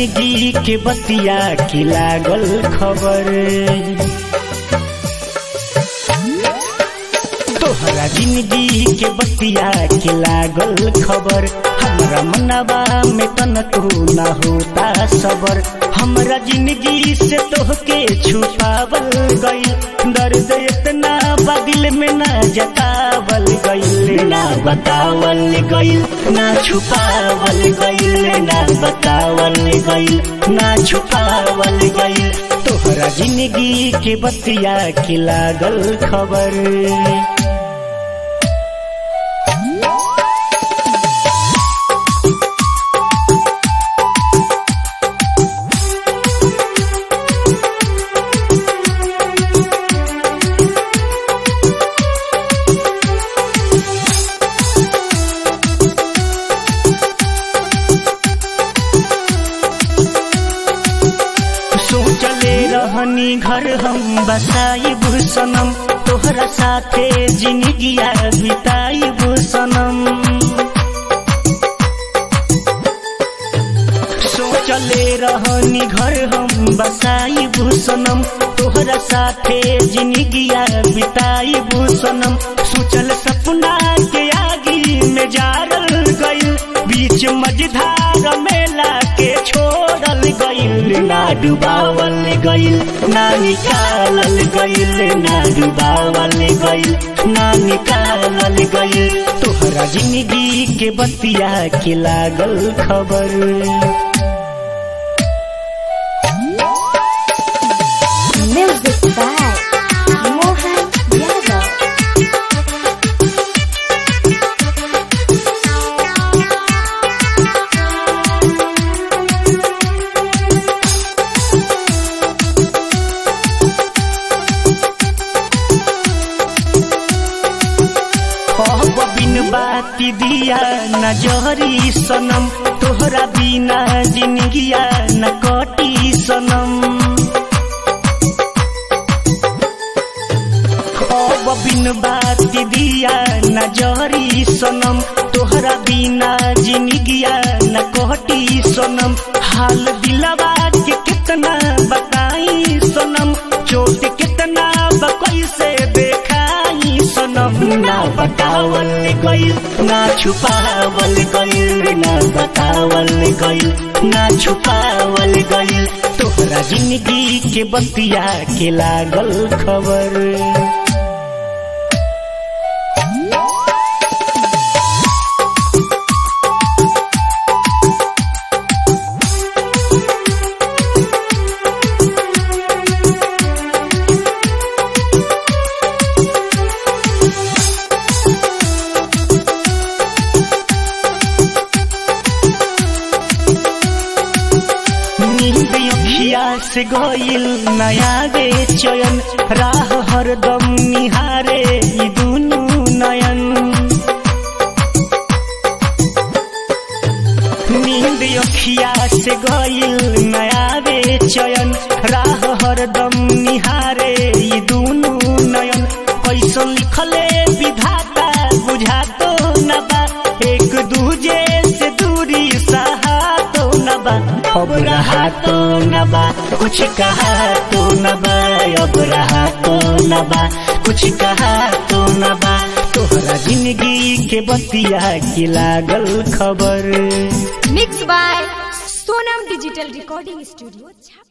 जिंदगी के बतिया की लागल खबर तोहरा जिंदगी के बतिया के लागल खबर हमरा मनवा में तन तू ना होता सबर हमरा जिंदगी से तोहके छुपावल गइल दर्द इतना बदिल में ना जतावल गइल ना बतावल गइल ना छुपावल गइल ना बतावल गइल ना छुपावल गइल तोहरा जिंदगी के बतिया के लागल खबर सोचले रहनी घर हम बसाई सनम तोहरा साथे जिंदगिया बिताई सनम सोचले रहनी घर हम बसाई सनम तोहरा साथे जिंदगिया बिताई सनम सोचल सपना के आगी में जारल गइल बीच मझधार मेला के छोड़ल गइल ना डुबावल गइल ना निकालल गइल ना डुबावल गइल ना निकालल गइल तोहरा जिंदगी के बतिया के लागल खबर Music by Mohan Yadav. कहब बिन बाती दिया न जहरी सनम तोहरा बिना जिंदगिया न कटी सनम कहब बिन बाती दिया न जहरी सनम तोहरा बिना जिंदगिया न कटी सनम हाल दिलवा के कितना बताई सनम चोट कितना बकई से देखाई सनम ना बतावल गइल ना छुपावल गइल ना बतावल गइल ना छुपावल गइल तोहरा जिंदगी के बतिया के लागल खबर नींद अखिया से गइल नया रे चयन राह हरदम निहारे ई दुनु नयन नींद अखिया से गइल नया रे चयन राह हरदम निहारे ई दुनु नयन कैसन लिखले विधाता बुझातो न बा एक दूजे से दूरी सहा तो न बा अब रहा तो न बा कुछ कहा तो न बा अब रहा तो न बा कुछ कहा तो न बा तोहरा जिंदगी के बतिया की लागल खबर Mixed by Sonam Digital Recording Studio.